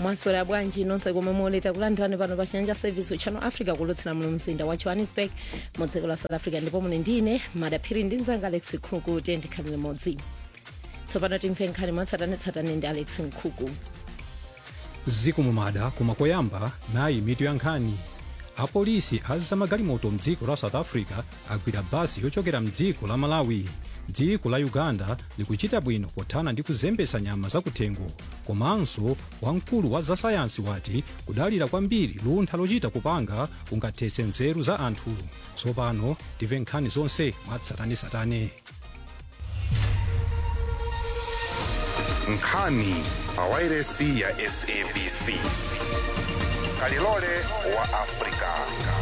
mwaswera bwanji nonse komwe moleta kulandirani pano pa chinyanja service channel africa kulutsira muno mzinda wa johannesburg mu dziko la south africa ndipo mune ndine madaphiri ndi mzanga alex nkhuku tiye ndikhalire modzi tsopano timve nkhani mwatsatanetsatane ndi alex nkhuku zikumumada koma koyamba nayi mitu ya nkhani apolisi azamagalimoto mdziko la south africa agwira basi yochokera mdziko la malawi dziko la uganda likuchita bwino pothana ndi kuzembesa nyama zakuthengo komanso wamkulu wa zasayansi wati kudalira kwambiri luntha lochita kupanga kungathetse nzeru za anthu tsopano timve nkhani zonse mwatsatanetsatane nkhani pawairesi ya sabc kalilole wa afrika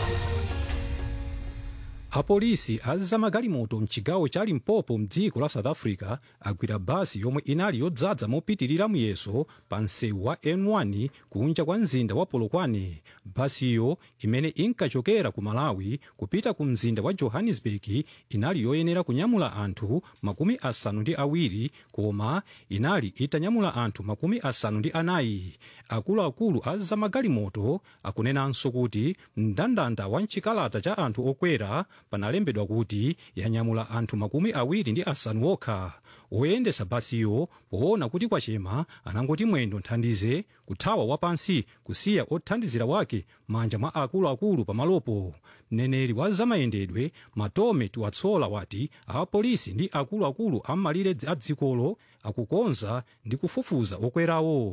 apolisi azamagalimoto mchigawo cha limpopo mdziko la south africa agwira basi yomwe inali yodzaza mopitirira muyeso pa msewu wa n1 kunja kwa mzinda wa polokwane basiyo imene inkachokera ku malawi kupita ku mzinda wa johannesburg inali yoyenera kunyamula anthu makumi asanu ndi awiri koma inali itanyamula anthu makumi asanu ndi anayi akuluakulu azamagalimoto akunenanso kuti mndandanda wa mchikalata cha anthu okwera panalembedwa kuti yanyamula anthu makumi awiri ndi asanu okha woyendesa basiyo poona kuti kwachema anangoti mwendo nthandize kuthawa wapansi kusiya othandizira wake manja mwa akuluakulu pamalopo mneneri wa zamayendedwe matome tiwatsola wati apolisi ndi akuluakulu ammalire a dzikolo akukonza ndi kufufuza okwerawo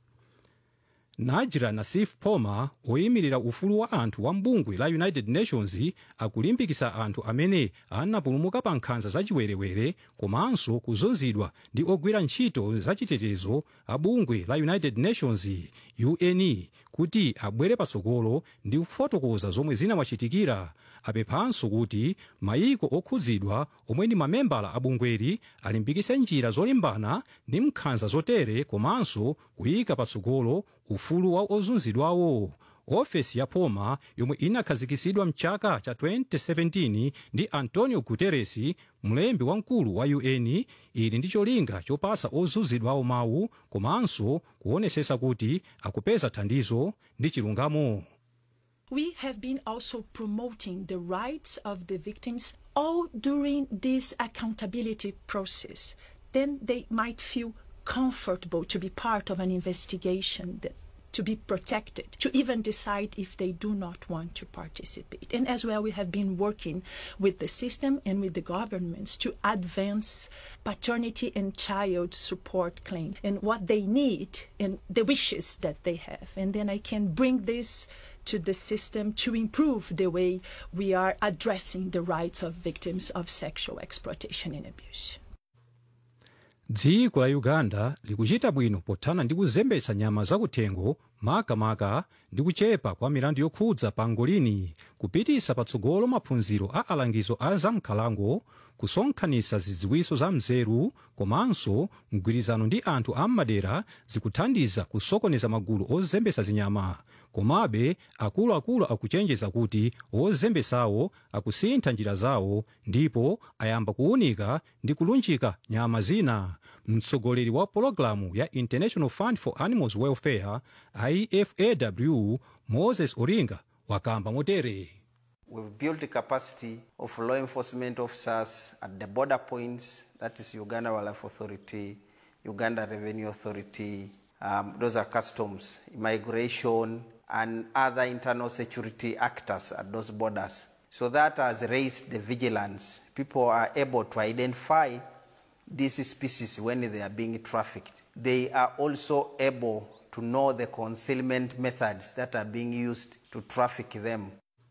najira nasif poma oyimirira ufulu wa anthu wa mbungwe la united nations akulimbikitsa anthu amene anapulumuka pa nkhanza zachiwerewere komanso kuzunzidwa ndi ogwira ntchito zachitetezo a bungwe la united nations un kuti abwere patsogolo ndi kufotokoza zomwe zinawachitikira apemphanso kuti mayiko okhudzidwa omwe ndi mamembala a bungweli alimbikitse njira zolimbana ndi nkhanza zotere komanso kuyika patsogolo ufulu wa ozunzidwawo ofesi ya poma yomwe inakhazikitsidwa mchaka cha 2017 ndi antonio guterres mlembi wamkulu wa un ili ndi cholinga chopasa ozunzidwawo mawu komanso kuonesesa kuti akupeza thandizo ndi chilungamo We have been also promoting the rights of the victims all during this accountability process. Then they might feel comfortable to be part of an investigation, that, to be protected, to even decide if they do not want to participate. And as well, we have been working with the system and with the governments to advance paternity and child support claim and what they need and the wishes that they have. And then I can bring this to the system to improve the way we are addressing the rights of victims of sexual exploitation and abuse. dziko la uganda likuchita bwino pothana ndi kuzembetsa nyama zakuthengo makamaka ndi kuchepa kwa milandu yokhudza pangolini kupitisa patsogolo maphunziro a alangizo a zamkhalango kusonkhanitsa zidziwiso za mzeru komanso mgwirizano ndi anthu am'madera zikuthandiza kusokoneza magulu ozembesa zinyama komabe akuluakulu akuchenjeza kuti ozembesawo akusintha njira zawo ndipo ayamba kuwunika ndi kulunjika nyama zina mtsogoleri wa pologalamu ya international fund for animals welfare ifaw moses oringa wakamba motere We've built the capacity of law enforcement officers at the border points, that is Uganda Wildlife Authority, Uganda Revenue Authority, um, those are customs, immigration, and other internal security actors at those borders. So that has raised the vigilance. People are able to identify these species when they are being trafficked. They are also able to know the concealment methods that are being used to traffic them.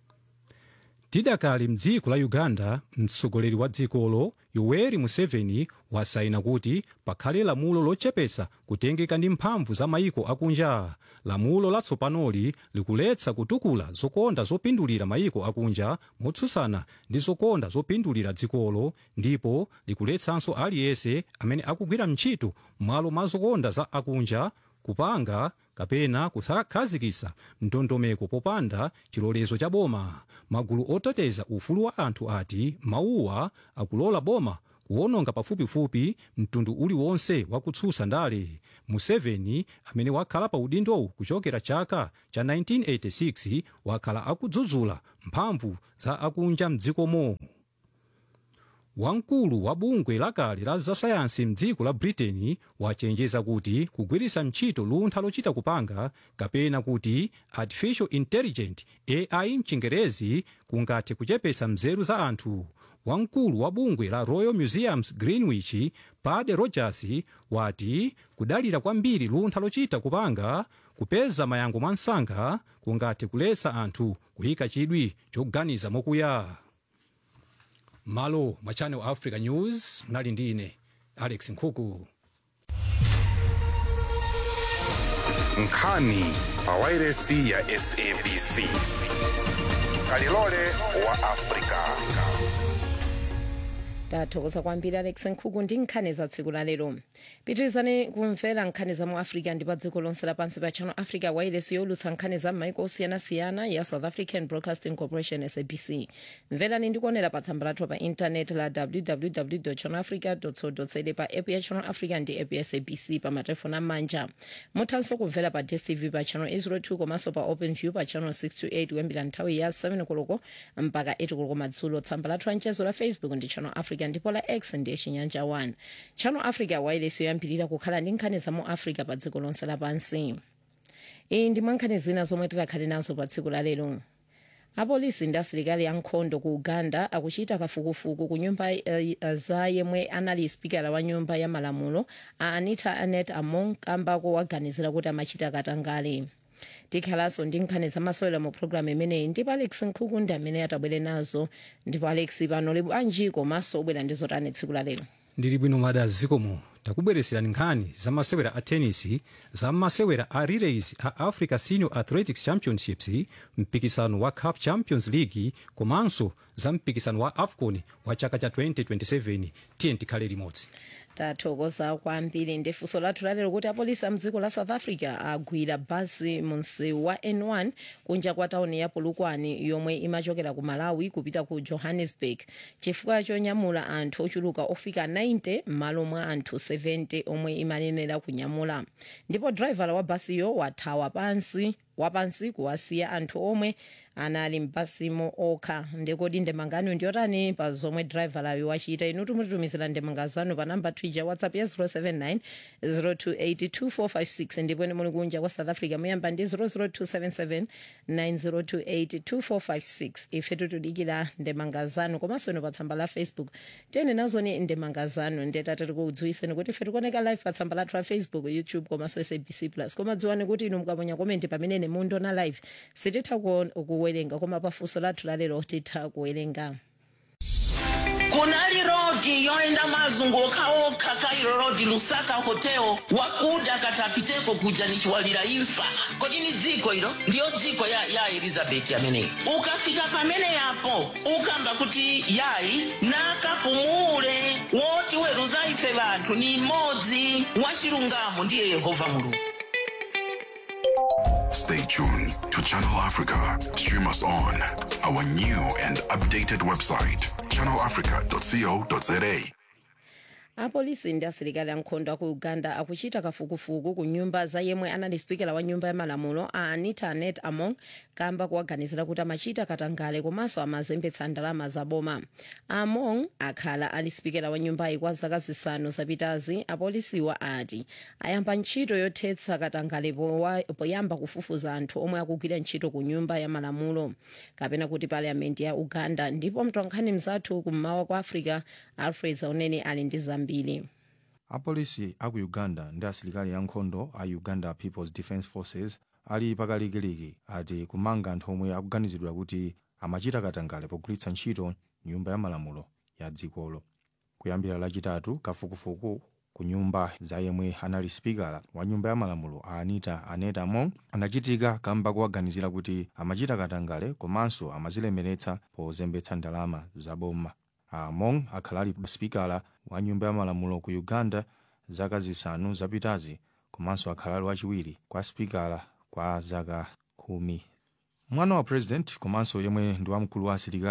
tidakali mdziko la uganda mtsogoleri wa dzikolo yoweri museveni wasaina kuti pakhale lamulo lochepetsa kutengeka ndi mphamvu za mayiko akunja lamulo latsopanoli likuletsa kutukula zokonda zopindulira mayiko akunja motsutsana ndi zokonda zopindulira dzikolo ndipo likuletsanso aliyense amene akugwira ntchito m'malo mwa zokonda za akunja kupanga kapena kusakhazikitsa ndondomeko popanda chilolezo cha boma magulu oteteza ufulu wa anthu ati mawuwa akulola boma kuwononga pafupifupi mtundu uliwonse wakutsutsa ndale museveni amene wakhala pa udindowu kuchokera chaka cha 1986 wakhala akudzudzula mphamvu za akunja mdzikomo wamkulu wa bungwe lakale la zasayansi mdziko la britain wachenjeza kuti kugwiritsa ntchito luntha lochita kupanga kapena kuti artificial intelligent ai mchingerezi kungathe kuchepetsa mzeru za anthu wamkulu wa bungwe la royal museums greenwich pade rogers wati kudalira kwambiri luntha lochita kupanga kupeza mayankho mwansanga kungathe kuletsa anthu kuyika chidwi choganiza mokuya malo mwa channel africa news mnali ndi ine alex nkhuku nkhani pa wairesi ya sabc kalilole wa afrika tathokoza kwambiri alex nkhuku ndi nkhani za tsiku la lero pitirizani kumvera nkhani za mu africa ndi pa dziko lonse lapansi pa channel africa wireless yolutsa nkhani za m'maiko osiyanasiyana ya south african broadcasting corporation sabc mverani ndi kuonera pa tsamba lathu pa intanet la www channel africa co za pa app ya channel africa ndi app ya sabc pa matelefoni amanja muthanso kumvera pa dstv pa channel 802 komanso pa open view pa channel 628 kuyambira nthawi ya 7 koloko mpaka 8 koloko madzulo tsamba lathu la mchezo la facebook ndi channel africa ndipo la x ndiye chinyanja 1 channel africa wireless yoyambirira kukhala ndi nkhani za mu africa pa dziko lonse lapansi iyi ndi mwa nkhani zina zomwe tikhale nazo pa tsiku la lero apolisi ndi asilikali ankhondo ku uganda akuchita kafukufuku ku nyumba uh, za yemwe anali spikala wa nyumba ya malamulo a anita anet among kambako waganizira kuti amachita katangale tikhalanso ndi nkhani zamasewera mu programu imeneyi ndipo alex nkhuku ndi amene atabwere nazo ndipo alex pano libu anji komanso obwera ndi zotani tsiku la lero ndili bwino mada zikomo takubweretserani nkhani za masewera a tenisi za masewera a relays a africa senior athletics championships mpikisano wa cup champions league komanso za mpikisano wa afcon wa chaka cha 2027 tiye tikhale limodzi tathokoza kwambiri ndi funso lathu lalero kuti apolisi amdziko la south africa agwira basi mu msewu wa n1 kunja kwa tauni ya polokwane yomwe imachokera ku malawi kupita ku johannesburg chifukwa chonyamula anthu ochuluka ofika 90 m'malo mwa anthu 70 omwe imanenera kunyamula ndipo drivala wa basiyo wathawa pansi wapansi kuwasiya anthu omwe anali mbasimo okha ndikodi ndemangano ndiyotani pa zomwe drivalayo wachita inu timutitumizira ndemanga zanu pa namba twitter whatsapp ya 079 0282456 ndipo ine muli kunja kwa south africa muyamba ndi 00277 90282456 ife tutudikira ndemanga zanu komanso ino pa tsamba la facebook tiyene nazoni ndemanga zanu ndetati tikudziwiseni kuti ife tikuoneka live pa tsamba lathu la facebook youtube komanso sabc plus koma dziwani kuti inu mukaponya komenti pamene mundiona live sititha kuwerenga koma pafunso lathu lalero titha kuwerenga kunali rodi yoenda mazunguka okha kairo rodi lusaka hotel wakuda katapiteko kuja nichiwalira imfa kodi ni dziko ilo ndiyo dziko ya, ya elizabeti ameneyi ukafika pamene yapo ukamba kuti yayi nakapumule woti weruza ife vanthu ni mmodzi wachilungamo ndiye yehova mulungu Stay tuned to Channel Africa. Stream us on our new and updated website, channelafrica.co.za. apolisi ndi asilikali ankhondo aku uganda akuchita kafukufuku ku nyumba za yemwe anali spikala wa nyumba ya malamulo a anita anet among kamba kuwaganizira kuti amachita katangale komanso amazembetsa ndalama zaboma among akhala ali spikala wa nyumbayi kwa zaka zisanu zapitazi apolisiwa ati ayamba ntchito yothetsa katangale powa- poyamba kufufuza anthu omwe akugwira ntchito ku nyumba ya malamulo kapena kuti parliament ya uganda ndipo mtolankhani mzathu kummawa kwa africa alfred zaunene ali ndi zambiri apolisi aku uganda ndi asilikali ankhondo a uganda peoples defence forces ali pakalikiliki ati kumanga anthu omwe akuganizidwa kuti amachita katangale pogwiritsa ntchito nyumba ya malamulo ya dzikolo kuyambira lachitatu kafukufuku ku nyumba za yemwe anali spikala wa nyumba ya malamulo a anita anet among anachitika kamba kuwaganizira kuti amachita katangale komanso amazilemeretsa pozembetsa ndalama zaboma among akhala ali spikala wa nyumba ya malamulo ku uganda zaka zisanu zapitazi komanso akhala ali wachiwiri kwa spikala kwa zaka khumi mwana wa president komanso yemwe ndi wamkulu wa asilikali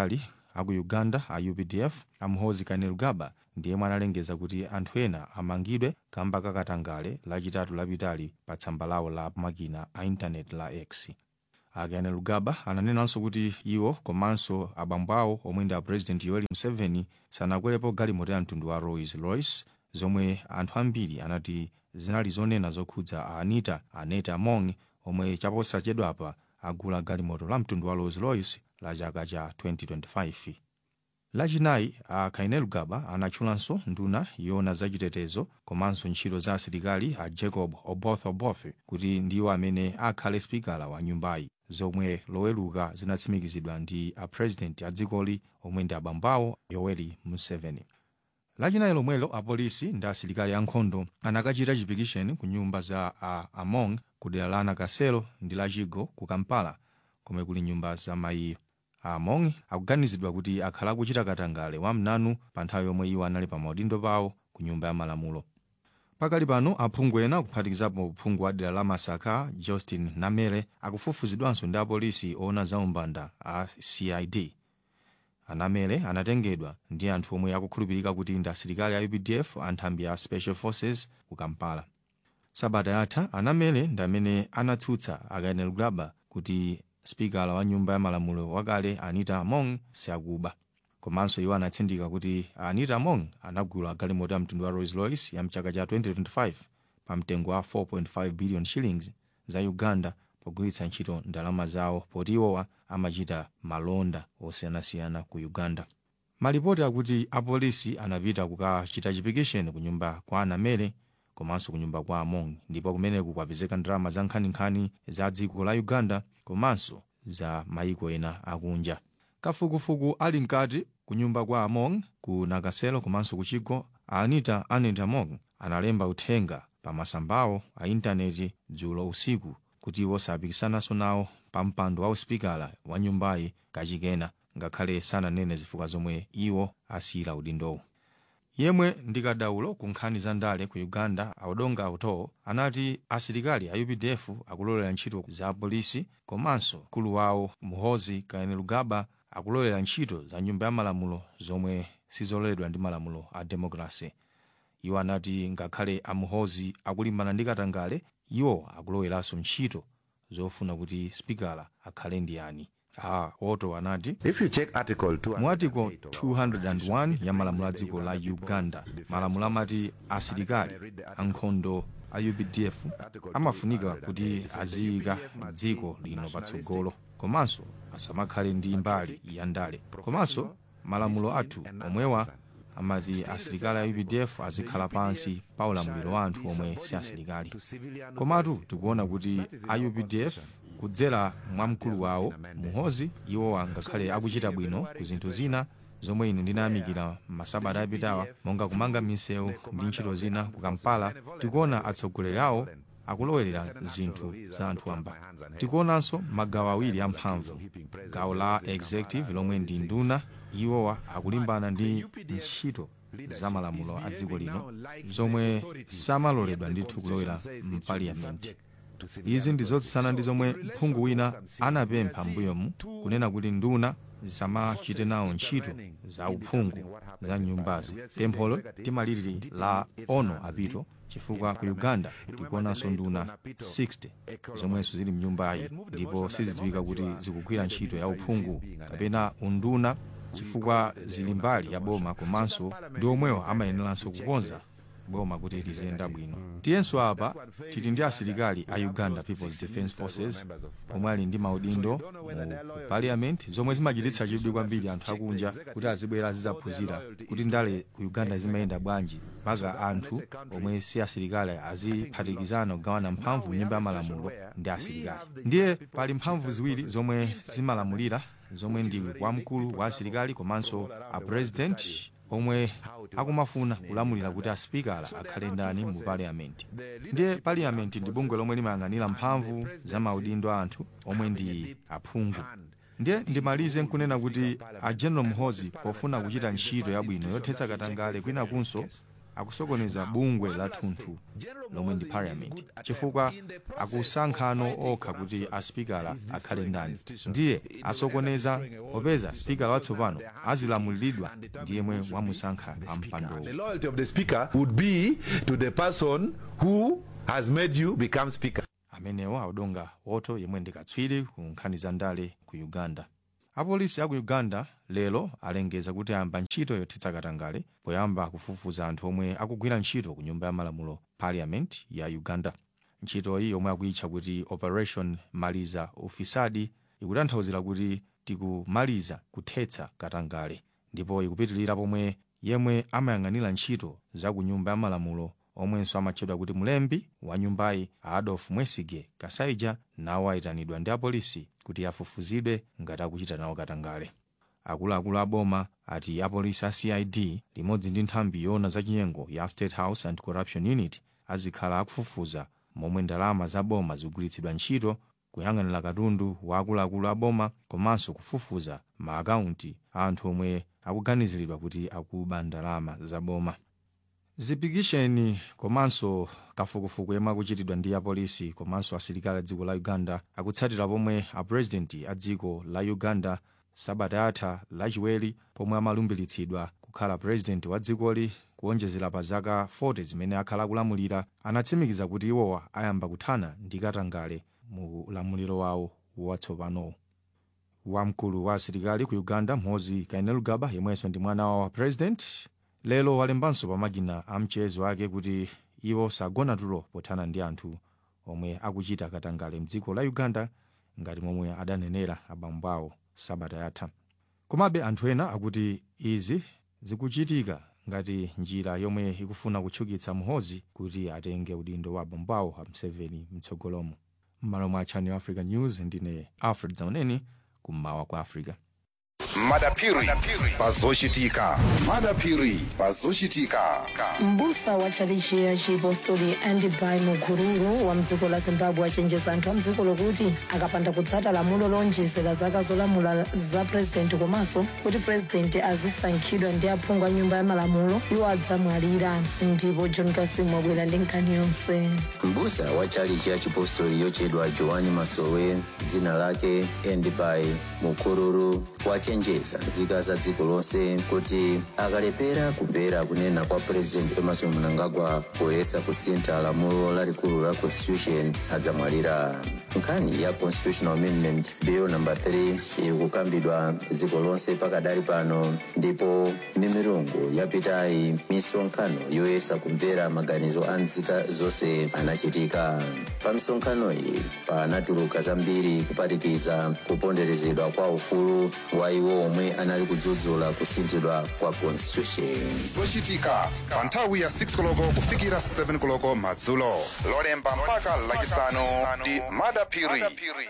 aku uganda a updf amhozi kainerugaba ndiye analengeza kuti anthu ena amangidwe kamba kakatangale lachitatu lapitali pa tsamba lawo la makina a intaneti la x akainerugaba ananenanso kuti iwo komanso abambo awo omwe ndi a president yoweri museveni sanakwerepo galimoto ya mtundu wa rolls royce zomwe anthu ambiri anati zinali zonena zokhudza a anita aneta among omwe chaposachedwapa agula galimoto la mtundu wa rolls royce la chaka cha 2025 lachinayi a kainerugaba anatchulanso nduna yona zachitetezo komanso ntchito za asilikali a jacob oboth oboth kuti ndiwo amene akhale spikala wa nyumbayi zomwe loweluka zinatsimikizidwa ndi a president a dzikoli omwe ndi abambo awo yoweri museveni lachinayi lomwelo apolisi ndi asilikali ankhondo anakachita chipikisheni ku nyumba za a among ku dera la nakasero ndi la chigo ku kampala komwe kuli nyumba za mayiyo among akuganizidwa kuti akhala akuchita katangale wamnanu pa nthawi yomwe iwo anali pa maudindo pawo ku nyumba ya malamulo pakali pano aphungu ena kuphatikizapo phungu wa dera la masaka justin namere akufufuzidwanso ndi apolisi oona za umbanda a cid anamere anatengedwa ndi anthu omwe akukhulupirika kuti ndi asilikali a updf anthambi a special forces ku kampala sabata yatha anamere ndi amene anatsutsa akainerugaba kuti spikala wa nyumba ya malamulo wakale anita among siakuba komanso iwo anatsindika kuti anita among anagula galimoto ya mtundu wa rolls royce ya mchaka cha 2025 pa mtengo wa 4.5 billion shillings za uganda pogwiritsa ntchito ndalama zawo poti iwowa amachita malonda osiyanasiyana ku uganda malipoti akuti apolisi anapita kukachita chipikisheni ku nyumba kwa anamere komanso ku nyumba kwa among ndipo kumeneku kwapezeka ndalama za nkhaninkhani za dziko la uganda komanso za mayiko ena akunja kafukufuku ali mkati ku nyumba kwa among ku nakasero komanso ku chigo anita anet among analemba uthenga pa masambawo a intaneti dzulo usiku kuti iwo sapikisananso nawo pa mpando wa uspikala wa nyumbayi kachikena ngakhale sananene zifukwa zomwe iwo asiyira udindowo yemwe ndi kadaulo ku nkhani za ndale ku uganda audonga auto anati asilikali a updf akulolera ntchito za polisi komanso mkulu wawo muhozi kainerugaba akulolera ntchito za nyumba ya malamulo zomwe sizololedwa ndi malamulo a demokrasi iwo anati ngakhale amuhozi akulimbana ndi katangale iwo akuloweranso ntchito zofuna kuti spikala akhale ndi ani a oto anati mu article 201 ya malamulo a dziko la uganda malamulo amati asilikali ankhondo a updf amafunika kuti aziyika dziko lino patsogolo komanso asamakhale ndi mbali ya ndale komanso malamulo athu omwewa amati asilikali a updf azikhala pansi pa ulamuliro wa anthu omwe si asilikali komatu tikuona kuti a updf kudzera mwa mkulu wawo muhozi iwowa ngakhale akuchita bwino ku zinthu zina zomwe ine ndinayamikira masabata apitawa monga kumanga misewu ndi ntchito zina ku kampala tikuona atsogoleri awo akulowerera zinthu za anthu amba tikuonanso magawo awiri amphamvu gawo la executive lomwe ndi nduna iwowa akulimbana ndi ntchito za malamulo a dziko lino zomwe samaloledwa ndithu kulowera mpaliyamenti izi ndi zotsutsana ndi zomwe mphungu wina anapempha mbuyomu kunena kuti nduna zisamachite nawo ntchito za uphungu za nyumbazi pempholo timaliri la ono apito chifukwa ku uganda tikuonanso nduna 60 zomwenso zili mnyumbayi ndipo sizidziwika kuti zikugwira ntchito ya uphungu kapena unduna chifukwa zili mbali ya boma komanso ndi omwewo amayeneranso kukonza boma kuti liziyenda bwino tiyenso apa tili ndi asilikali a uganda peoples defence forces omwe ali ndi maudindo mu parliament zomwe zimachititsa chidwi kwambiri anthu akunja kuti azibwera azidzaphunzira kuti ndale ku uganda zimayenda bwanji mpaka anthu omwe si asilikali aziphatikizana kugawana mphamvu m'nyumba ya malamulo ndi asilikali ndiye pali mphamvu ziwiri zomwe zimalamulira zomwe ndi wamkulu wa asilikali komanso a president omwe akumafuna kulamulira kuti aspikala akhale ndani mu parliament ndiye parliament ndi bungwe lomwe limayang'anira mphamvu za maudindo a anthu omwe ndi aphungu ndiye ndimalize nkunena kuti a general muhozi pofuna kuchita ntchito yabwino yothetsa katangale kwinakunso akusokoneza bungwe la thunthu lomwe ndi parliament chifukwa akusankhano okha kuti aspikala akhale ndani ndiye asokoneza popeza spikala watsopano azilamuliridwa ndi yemwe wamusankha ampandowo The loyalty of the speaker would be to the person who has made you become speaker. amenewo audonga woto yemwe ndi katswiri ku nkhani za ndale ku uganda apolisi aku uganda lero alengeza kuti ayamba ntchito yothetsa katangale poyamba kufufuza anthu omwe akugwira ntchito ku nyumba ya malamulo parliament ya uganda ntchitoyi yomwe akuyitcha kuti operation maliza ufisadi ikutanthauzira kuti tikumaliza kuthetsa katangale ndipo ikupitirira pomwe yemwe amayang'anira ntchito za ku nyumba ya malamulo omwenso amatchedwa kuti mlembi wa nyumbayi adolf mwesige kasaija nawo ayitanidwa ndi apolisi kuti afufuzidwe ngati akuchita nawo katangale akuluakulu a boma ati apolisi a cid limodzi ndi nthambi yoona zachinyengo ya state house and corruption unit azikhala akufufuza momwe ndalama za boma zikugwiritsidwa ntchito kuyang'anira katundu wa akuluakulu a boma komanso kufufuza maakaunti a anthu omwe akuganiziridwa kuti akuba ndalama za boma zipikisheni komanso kafukufuku yemwe akuchitidwa ndi apolisi komanso asilikali a dziko la uganda akutsatira pomwe apurezidenti a dziko la uganda sabata yatha lachiwiri pomwe amalumbiritsidwa kukhala purezidenti wa dzikoli kuonjezera pa zaka 40 zimene akhala akulamulira anatsimikiza kuti iwowa ayamba kuthana ndi katangale mu ulamuliro wawo watsopanowo wamkulu wa asilikali ku uganda mhozi kainerugaba yemwenso ndi mwana wa president lero walembanso pamakina a mchezo ake kuti iwo sagona tulo pothana ndi anthu omwe akuchita katangale mdziko la uganda ngati momwe adanenera abambo awo sabata yatha komabe anthu ena akuti izi zikuchitika ngati njira yomwe ikufuna kutchukitsa mhozi kuti atenge udindo wa abambo awo a mseveni mtsogolomo m'malo mwa channel africa news ndine alfred zauneni kummawa kwa africa madapiri pazochitika madapiri pazochitika mbusa wa tchalichi ya chipostori andibai mukururu wa mdziko la zimbabwe achenjeza anthu a mdziko lokuti akapanda kutsata lamulo lonjezera zaka zolamula za purezidenti komanso kuti purezidenti azisankhidwa ndi aphungu a nyumba ya malamulo iwo adzamwalira ndipo john kasimu wabwera ndi nkhani yonse mbusa wa tchalichi ya chipostori yochedwa joani masowe dzina lake endibai mukururu wachenjeza nzika za dziko lonse kuti akalepera kumvera kunena kwa president emerson mnangagwa poyesa kusintha lamulo lalikulu la constitution adzamwalira nkhani ya constitutional amendment bill number 3 iri kukambidwa dziko lonse pakadali pano ndipo mimirungu yapitayi misonkhano yoyesa kumvera maganizo a nzika zonse anachitika pa misonkhano iyi panatuluka zambiri kuphatikiza kuponderezedwa kwa ufulu wa iwo omwe anali kudzudzula kusinthidwa kwa constitution zochitika pa nthawi ya 6 koloko kufikira 7 koloko madzulo lolemba mpaka lachisanu ndi madapiri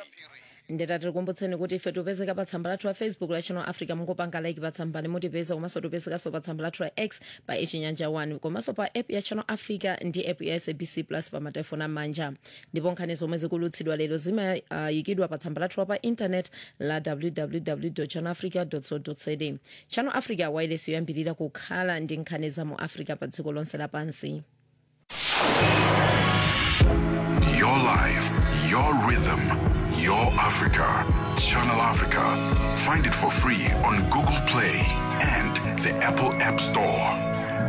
ndeta tikukumbutseni kuti ife tipezeka pa tsamba lathu la facebook la channel africa mungopanga like pa tsambani mutipeza komanso tipezekanso pa tsamba lathu la x pa ichinyanja 1 komanso pa app ya channel africa ndi app ya sabc plus pa matelefoni amanja ndipo nkhani zomwe zikulutsidwa lero zimayikidwa pa tsamba lathu la pa intanet la www channel africa co za channel africa wireless yoyambirira kukhala ndi nkhani za mu africa pa dziko lonse lapansi Your life, your rhythm, your Africa. Channel Africa. Find it for free on Google Play and the Apple App Store.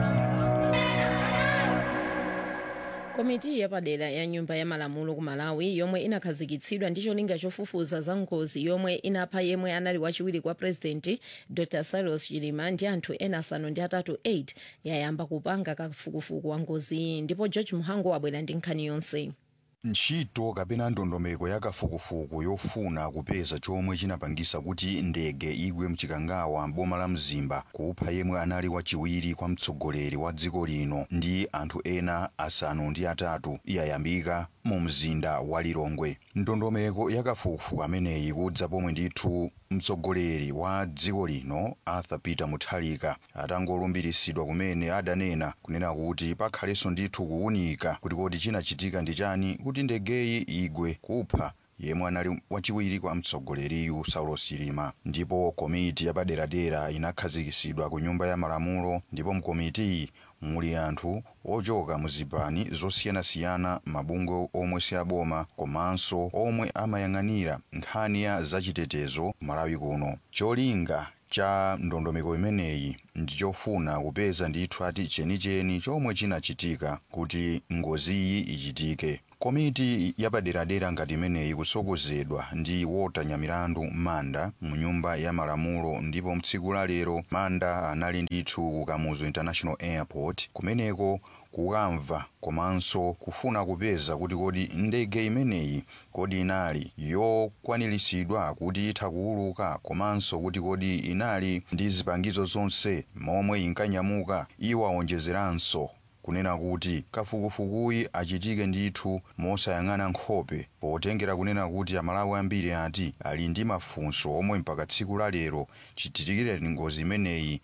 komiti yapadera ya nyumba ya malamulo ku malawi yomwe inakhazikitsidwa ndi cholinga chofufuza za ngozi yomwe inapha yemwe anali wachiwiri kwa purezidenti dr cyrus chilima ndi anthu ena asanu ndi atatu 8 yayamba kupanga kafukufuku wa ngoziyi ndipo george muhango wabwera ndi nkhani yonse ntchito kapena ndondomeko ya kafukufuku yofuna kupeza chomwe chinapangisa kuti ndege igwe mchikangawa mboma la mzimba kupha yemwe anali wachiwiri kwa mtsogoleri wa dziko lino ndi anthu ena asanu ndi atatu yayambika mu mzinda wa lilongwe ndondomeko ya kafukufuku ameneyi kudza pomwe ndithu mtsogoleri wa dziko lino arthur peter mutharika atangolumbiritsidwa kumene adanena kunena kuti pakhalenso ndithu kuwunika kuti kodi chinachitika ndi chani kuti ndegeyi igwe kupha yemwe anali wachiwiri kwa mtsogoleriyu saulo chilima ndipo komiti yapaderadera inakhazikitsidwa ku nyumba ya malamulo ndipo mkomitiyi muli anthu ochoka mu zipani zosiyanasiyana mabungwe omwe si aboma komanso omwe amayang'anira nkhani ya zachitetezo malawi kuno cholinga cha ndondomeko imeneyi ndichofuna kupeza ndithu ati chenicheni chomwe chinachitika kuti ngoziyi ichitike komiti yapaderadera ngati imeneyi kutsogozedwa ndi wotanya milandu manda mu nyumba ya malamulo ndipo mtsiku la lero manda anali ndithu ku kamuzu international airport kumeneko kukamva komanso kufuna kupeza kuti kodi ndege imeneyi kodi inali yokwaniritsidwa kuti itha kuuluka komanso kuti kodi inali ndi zipangizo zonse momwe inkanyamuka iwo awonjezeranso kunena kuti kafukufukuyi achitike ndithu mosayang'ana nkhope potengera kunena kuti amalawi ambiri ati ali ndi mafunso omwe mpaka tsiku la lero chitikire ngozi imeneyi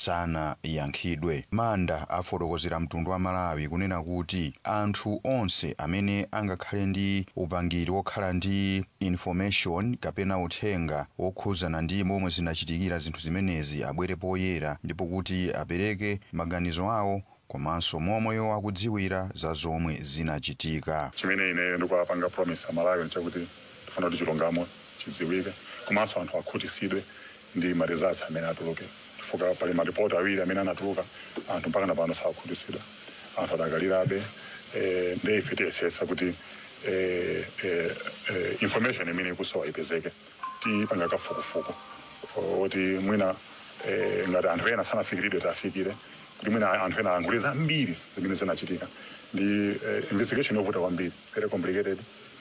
sanayankhidwe manda afotokozera mtundu wa malawi kunena kuti anthu onse amene angakhale ndi upangiri wokhala ndi information kapena uthenga wokhuzana ndi momwe zinachitikira zinthu zimenezi abwere poyera ndipo kuti apereke maganizo awo komanso momwe akudziwira za zomwe zinachitika chimene ine ndikuapanga promise amalawi nchakuti tifuna kuti chilungamo chidziwike komanso anthu akhutisidwe ndi ma results amene atuluke chifukwa pali maripoti awiri amene anatuluka anthu mpaka na pano sakhutisidwa anthu adakalirabe eh, ndi ife tiyesesa kuti eh, eh, eh, information imene ikusowa ipezeke tipanga kafukufuku oti mwina eh, ngati anthu ena sanafikiridwe tafikire kuti mwina anthu ena ayankhule zambiri zimene zinachitika ndi eh, investigation yovuta kwambiri very complicated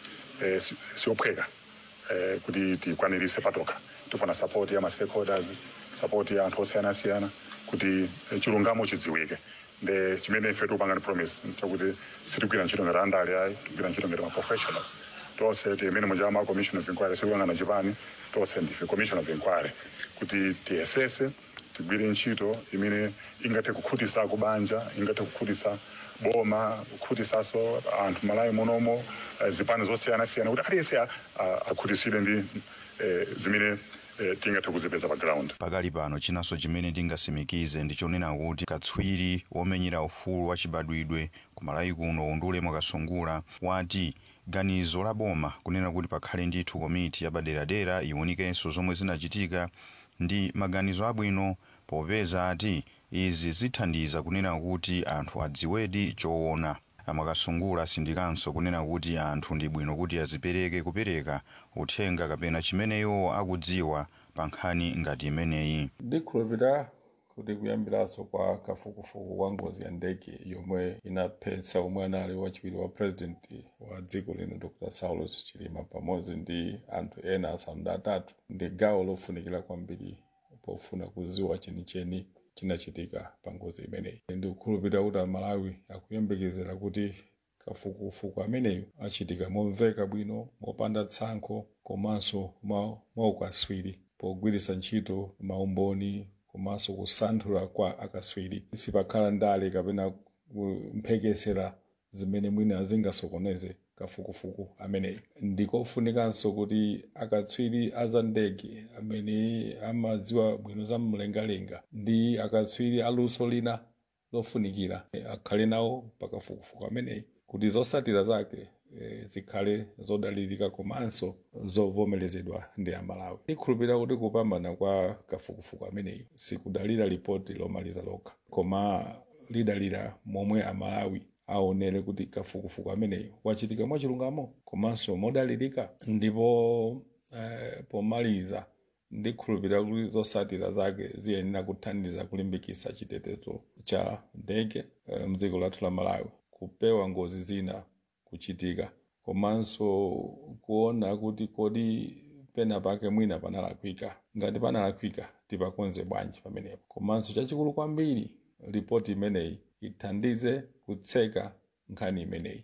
eh, si- siophweka eh, kuti tikwanirise patoka tifuna support ya ma stakeholders support ya anthu osiyanasiyana kuti eh, chilungamo chidziwike nde chimene ife tikupanga ni promise chakuti sitigwira ntchito ngati andale ayi tigwira ntchito ngati ma professionals tonse timene munja ma commission of inquiry sikuyang'ana chipani tonse ndife commission of inquiry kuti tiyesese tigwire ntchito imene ingathe kukhutisa kubanja ingathe kukhutisa boma kukhutisaso anthu malawi munomo eh, zipani zosiyanasiyana kuti aliyense a- a- akhutisidwe ndi eh, zimene eh, tingathe kuzipeza pa ground pakali pano chinanso chimene tingasimikize ndichonena kuti katswiri womenyera ufulu wachibadwidwe ku malawi kuno undule mwakasungula wati ganizo la boma kunena kuti pakhale ndithu komiti yapaderadera iwunikenso zomwe zinachitika ndi maganizo abwino popeza ati izi zithandiza kunena kuti anthu adziwedi choona amakasungula asindikanso kunena kuti anthu ndi bwino kuti azipereke kupereka uthenga kapena chimeneyo akudziwa pa nkhani ngati imeneyi ndikhulupirira kuti kuyambiranso kwa kafukufuku kwa ngozi ya ndege yomwe inaphetsa omwe anali wachiwiri wa purezidenti wa dziko lino dr saulos chilima pamodzi ndi anthu ena asanu ndi atatu ndi gawo lofunikira kwambiri pofuna kuziwa chenicheni chinachitika pa ngozi imeneyi ndikukhulupirira kuti amalawi akuyembekezera kuti kafukufuku ameneyo achitika momveka bwino mopanda tsankho komanso mwa ukaswiri pogwiritsa ntchito maumboni komanso kusanthula kwa akaswiri sipakhala ndale kapena kumphekesera zimene mwina zingasokoneze kafukufuku ameneyi ndikofunikanso kuti akatswiri aza ndege amene amadziwa bwino za mlengalenga ndi akatswiri aluso lina lofunikira eh, akhale nawo pakafukufuku ameneyi kuti zotsatira zake eh, zikhale zodalirika komanso zovomerezedwa ndi amalawi ndikhulupirira kuti kupambana kwa kafukufuku ameneyi sikudalira ripoti lomaliza lokha koma lidalira momwe amalawi aonere kuti kafukufuku ameneyi wachitika mwachilungamo komanso modalirika ndipo eh, pomaliza ndikhulupirira kuti zotsatira zake ziyenera kuthandiza kulimbikitsa chitetezo cha ndege eh, mdziko lathu la malawi kupewa ngozi zina kuchitika komanso kuona kuti kodi pena pake mwina panalakwika ngati panalakwika tipakonze bwanji pamenepo komanso chachikulu kwambiri ripoti imeneyi ithandize kutseka nkhani imeneyi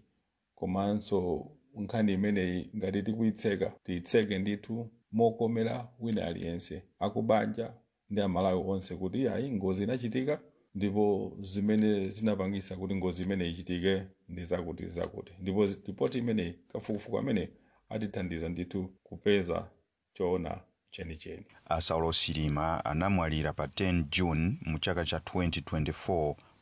komanso nkhani imeneyi ngati tikuyitseka tiyitseke ndithu mokomera wina aliyense akubanja ndi amalawi onse kuti ayi ngozi inachitika ndipo zimene zinapangisa kuti ngozi imeneyi ichitike ndi zakuti zakuti ndipo zi- ripoti imeneyi kafukufuku ameneyi atithandiza ndithu kupeza choona chenicheni asaulo silima anamwalira pa 10 june mu chaka cha 2024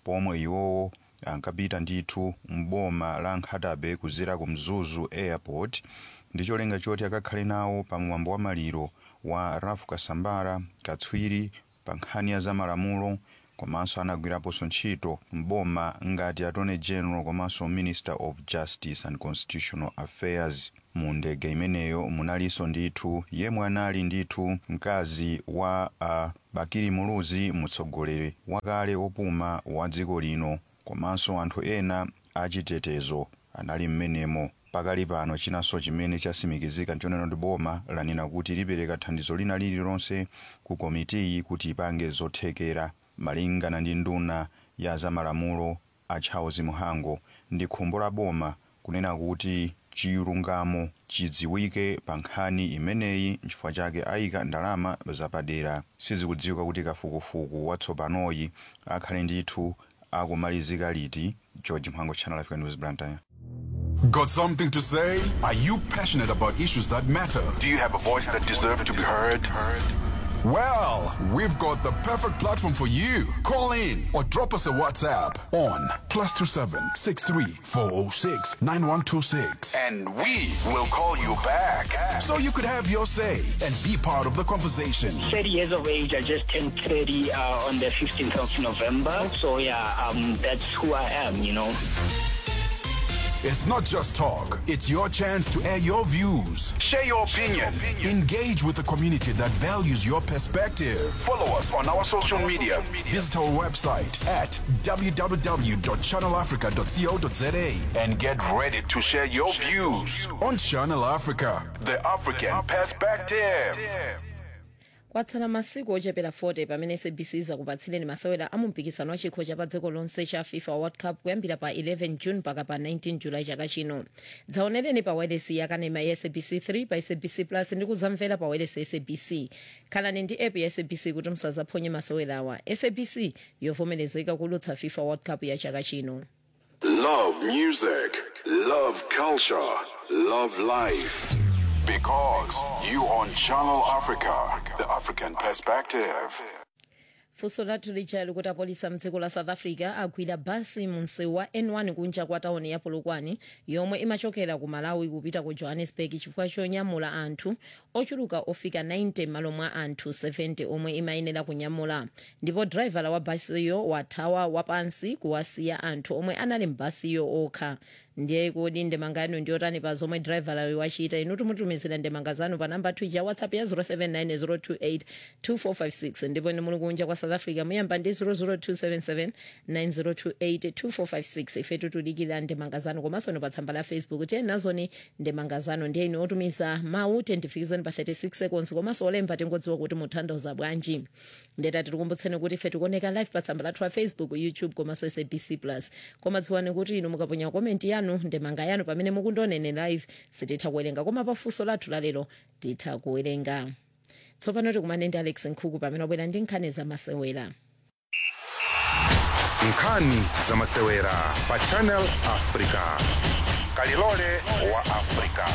pomwe iwowo ankapita ndithu mboma la nkhatabe kuzera ku mzuzu airport ndi cholinga choti akakhale nawo pa mwambo wa maliro wa rafu kasambara katswiri pa nkhani ya zamalamulo komanso anagwiraponso ntchito mboma ngati attorney general komanso minister of justice and constitutional affairs mu ndege imeneyo munalinso ndithu yemwe anali ndithu mkazi wa uh, bakiri muluzi mtsogoleri wakale opuma wa dziko lino komanso anthu ena achitetezo anali mmenemo pakali pano chinanso chimene chasimikizika nchonena ndi boma lanena kuti lipereka thandizo lina lililonse ku komitiyi kuti ipange zothekera malingana ndi nduna ya zamalamulo a charles muhango ndi khumbo la boma kunena kuti chilungamo chidziwike pa nkhani imeneyi nchifukwa chake ayika ndalama zapadera sizikudziwika kuti kafukufuku watsopanoyi akhale ndithu akumalizika liti george mhango channel africa news blantyre Got something to say? Are you passionate about issues that matter? Do you have a voice that deserves to be heard? Well, we've got the perfect platform for you. Call in or drop us a WhatsApp on plus two seven six three four zero six nine one two six, and we will call you back so you could have your say and be part of the conversation. 30 years of age. I just turned 30 uh, on the 15th of November. So yeah, um, that's who I am, you know. It's not just talk, it's your chance to air your views. Share your opinion. Engage with the community that values your perspective. Follow us on our social media. Visit our website at www.channelafrica.co.za and get ready to share your views on Channel Africa, the African perspective. kwatsala masiku ochepera 40 pamene sabc izakupatsireni masewera a mumpikisano wa chikho cha pa dziko lonse cha fifa world cup kuyambira pa 11 june mpaka pa 19 julayi chaka chino dzaonereni pa wireless yakanema ya sabc 3 pa sabc plus ndi kuzamvera pa wireless ya sabc khalani ndi app ya sabc kuti musazaphonye masewerawa sabc yovomerezeka kulutsa fifa world cup ya chaka chino Love music, love culture, love life. Because you on Channel Africa, the African perspective. funso lathu lija likuti apolisi mdziko la south africa agwira basi mu msewu wa n1 kunja kwa tauni ya polokwane yomwe imachokera ku malawi kupita ku johannesburg chifukwa chonyamula anthu ochuluka ofika 90 malo mwa anthu 70 omwe imayenera kunyamula ndipo draivala wa basiyo wathawa wapansi kuwasiya anthu omwe anali mbasiyo okha ndiye kodi ndemanga yanu ndiyotani pa zomwe drivalayo wachita inu tumutumizira ndemanga zanu pa namba twija ya whatsapp ya 079 028 ndipo inu muli kunja kwa south africa muyamba ndi 00277 9028 2456 ife tutudikira ndemanga zanu komanso ni pa tsamba la facebook tiye nazoni ndemanga zanu ndiye inu otumiza mawu tentifikizani pa 36 seconds komanso olemba tingodziwa kuti mutanthauza bwanji ndetati tikumbutseni kuti ife tikuoneka live pa tsamba lathu la facebook youtube komanso sabc plus koma dziwani kuti inu mukaponya komenti yanu ndemanga yanu pamene mukundionera live sititha kuwerenga koma pafunso lathu lalero titha kuwerenga tsopano tikumane ndi alex nkhuku pamene wabwera ndi nkhani zamasewera nkhani zamasewera pa channel africa kalilole wa africa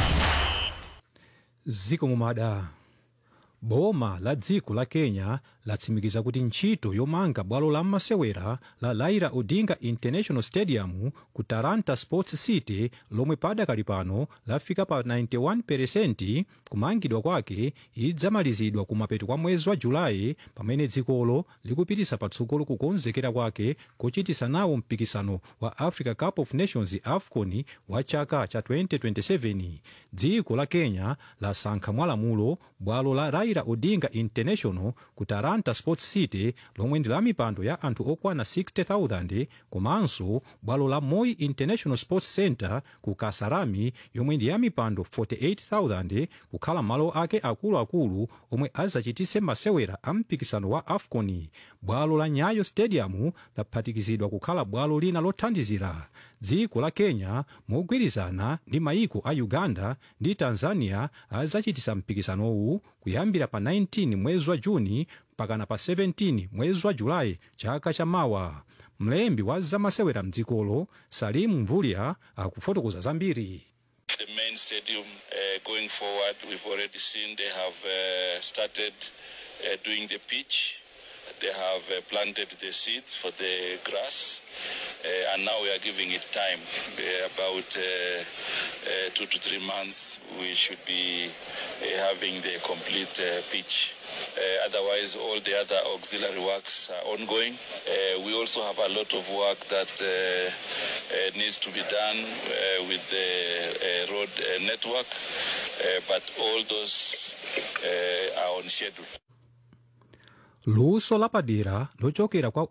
ziko mumada boma la dziko la kenya latsimikiza kuti ntchito yomanga bwalo la masewera la raila odinga international stadium ku talanta sports city lomwe padakali pano lafika pa 91 kumangidwa kwake idzamalizidwa kumapeto kwa mwezi wa julayi pamene dzikolo likupitisa patsogolo kukonzekera kwake kochitisa nawo mpikisano wa africa cup of nations afcon wa chaka cha 2027 dziko la kenya lasankha mwalamulo bwalo la raila odinga international ku talanta sports city lomwe ndi la mipando ya anthu okwana 60000 komanso bwalo la moi international sports center ku kasarami yomwe ndi ya mipando 48000 kukhala malo ake akuluakulu omwe azachitise masewera a mpikisano wa afcon bwalo la nyayo stadium laphatikizidwa kukhala bwalo lina lothandizira dziko la kenya mogwirizana ndi mayiko a uganda ndi tanzania azachitisa mpikisanowu kuyambira pa 19 mwezi wa juni mpakana pa 17 mwezi wa julayi chaka chamawa mlembi wa zamasewera mdzikolo salimu mvulya akufotokoza zambiri The main stadium uh, going forward, we've already seen they have uh, started uh, doing the pitch. They have uh, planted the seeds for the grass, uh, and now we are giving it time. Uh, about uh, uh, two to three months, we should be uh, having the complete uh, pitch. Uh, otherwise, all the other auxiliary works are ongoing. Uh, we also have a lot of work that uh, uh, needs to be done uh, with the uh, road uh, network, uh, but all those uh, are on schedule. luso lapadera lochokera kwa